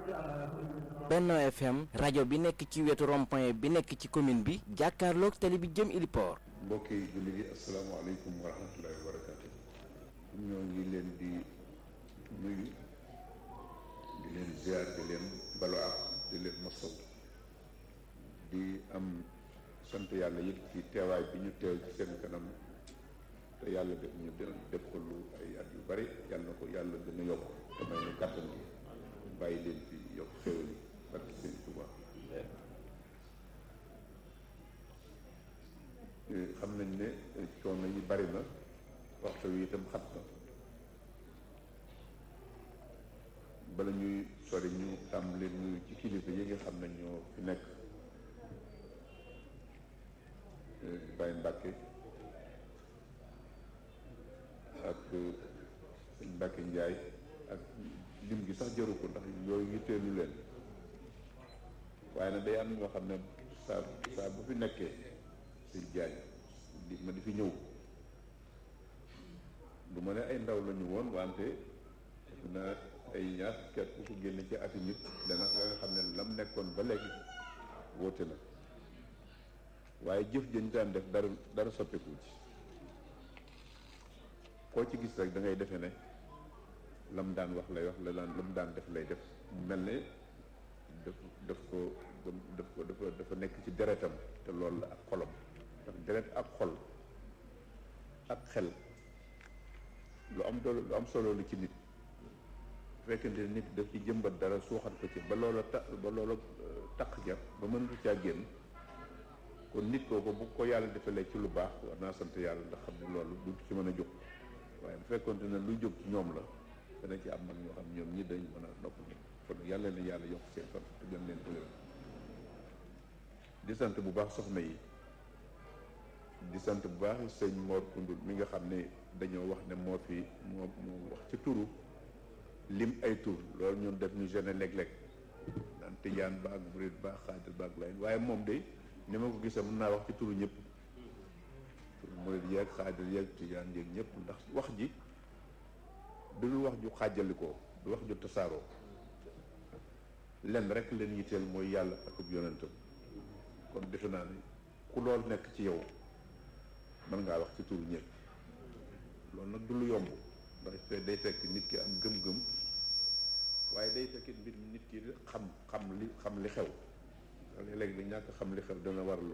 Benno FM rajo bi nekk ci wetu rond-point bi nekk ci commune bi jàkkaarloog tali bi jëm Iliport. mbokki jullit yi asalaamaaleykum wa rahmatullahi wa barakaatu. ñoo ngi leen di nuyu di leen ziar di leen balu ak di leen masaw di am sant yàlla yëpp ci teewaay bi ñu teew ci seen kanam te yàlla def ñu def ko lu ay at yu bari yàlla na ko yàlla gën a yokk te may ñu kàttan gi bàyyi leen fi yokk xéwal yi barke seen Tuubaa xam nañ ne coono yi bari na waxtu wi itam xat na bala ñuy sori ñu tàmbali nuyu ci kilifa yi nga xam ne ñoo fi nekk Baye Mbàkke ak sëñ Mbàkke Njaay ak lim gi sax jaru ko ndax yooyu yitteelu leen waaye nag day am ñoo xam ne saa saa bu fi nekkee sëñ Jaay di ma di fi ñëw du ma ne ay ndaw la ñu woon wante na ay ñaar ket ku ko génne ci ati nit dana nga nga xam ne lam nekkoon ba léegi wóote na waaye jëf jëñ daan def dara dara soppeeku ci koo ci gis rek da ngay defe ne lam daan wax lay wax la daan lam daan def lay def mel ne daf daf ko daf ko dafa dafa nekk ci deretam te loolu la ak xolam ndax deret ak xol ak xel lu am doole lu am solo lu ci nit fekkente nit daf ci jëmbat dara suuxat ko ci ba loola ta ba loola taq ja ba mënatu caa génn kon nit kooku bu ko yàlla defalee ci lu baax war naa sant yàlla ndax xam ne loolu du ci mën a jóg waaye bu fekkonte ne luy jóg ci ñoom la dana ci am nag ñoo xam ñoom ñi dañ mën a nopp ni kon yàlla na yàlla yokk seen fan te gën leen dëgëral di sant bu baax soxna yi di sant bu baax sëñ Mor Koundoul mi nga xam ne dañoo wax ne moo fi moo moo wax ci turu lim ay tur loolu ñun def ñu gene léeg-léeg daan tijaan baag murid baag xaadir baag layn waaye moom de ni ma ko gisee mën naa wax ci turu ñëpp turu murid yeeg xaadir yeeg tijaan yeeg ñëpp ndax wax ji du lu wax ju xaajalikoo du wax ju tasaaroo lenn rek leen yitteel mooy yàlla ak ub yonentam kon defe naa ne ku loolu nekk ci yow mën ngaa wax ci turu ñëpp loolu nag du lu yomb ndax day fekk nit ki am gëm-gëm waaye day fekk mbir nit ki xam xam li xam li xew léeg-léeg da ñàkk xam li xew dana war lu